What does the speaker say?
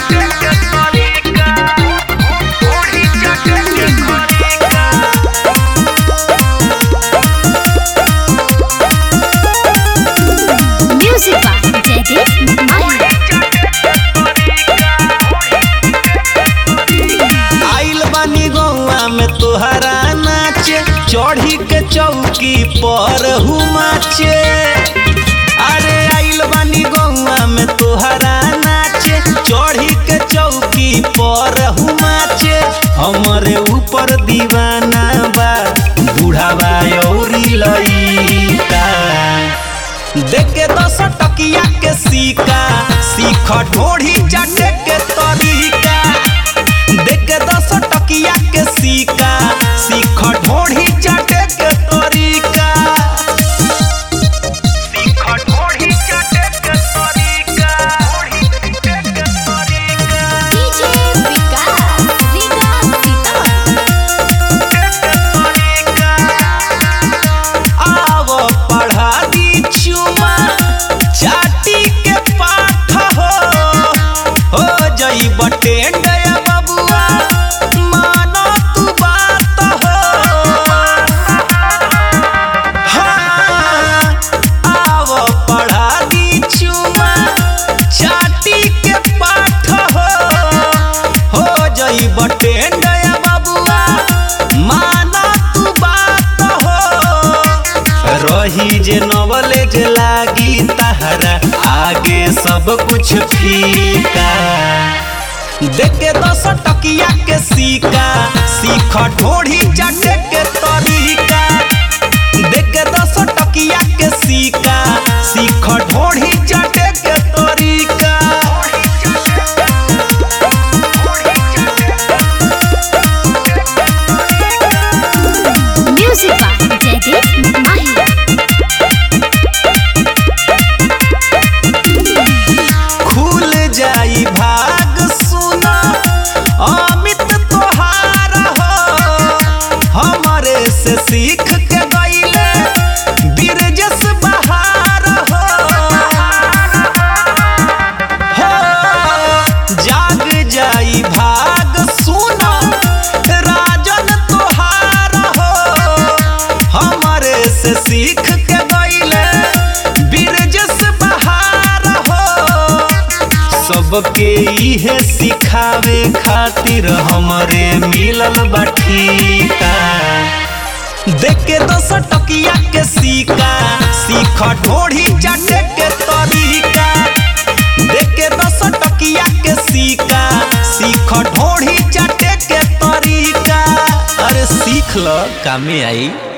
Music by Jagdish Mahir. आइल बानी गौआ में तोहरा नाचे चढ़ी के चौकी पर हुमाचे अरे आइल बानी गौआ में तोहरा नाचे चढ़ी के चौकी पर हुमाचे हमरे ऊपर दीवाना बा बुढ़ावा औरी लइका देख के दस टकिया के सीका सीख ढोढ़ी चाटे के तरीका देख के दस टकिया के सीका सीख ढोढ़ी चाटे के तरीका सीख ढोढ़ी चाटे के तरीका DJ Vikas, Vikas Sita. आव पढ़ा दी चुमा चाटी के पाठ हो हो जई बटेंड बबुआ मानो तू बात हो हाँ, आव पढ़ा दी चुमा चाटी के पाठ हो हो जई बटेंड बबुआ माना तू बात हो रही जे नॉलेज लागी तहरा आगे सब कुछ फीका देख के दस टकिया के सीका सीख ढोढ़ी चाटे के तरीका देख के दस टकिया के सीका सीख ढोढ़ी चाटे के तरीका Music by Jagdish Mahir. खुल जाई भाग सुना अमित तोहार हो हमरे से सीख के गईले बिरजस बहार हो हो जाग जाई भाग सुना राजन तोहार हो हमरे से सीख के गईले बिरजस बहार हो सबके इहे सिखावे खातिर हमरे मिलल बाठीका देख के दस टकिया के सीका सीख ढोढ़ी चाटे के तरीका देख के दस टकिया के सीका सीख ढोढ़ी चाटे के तरीका अरे सीख ल कामे आई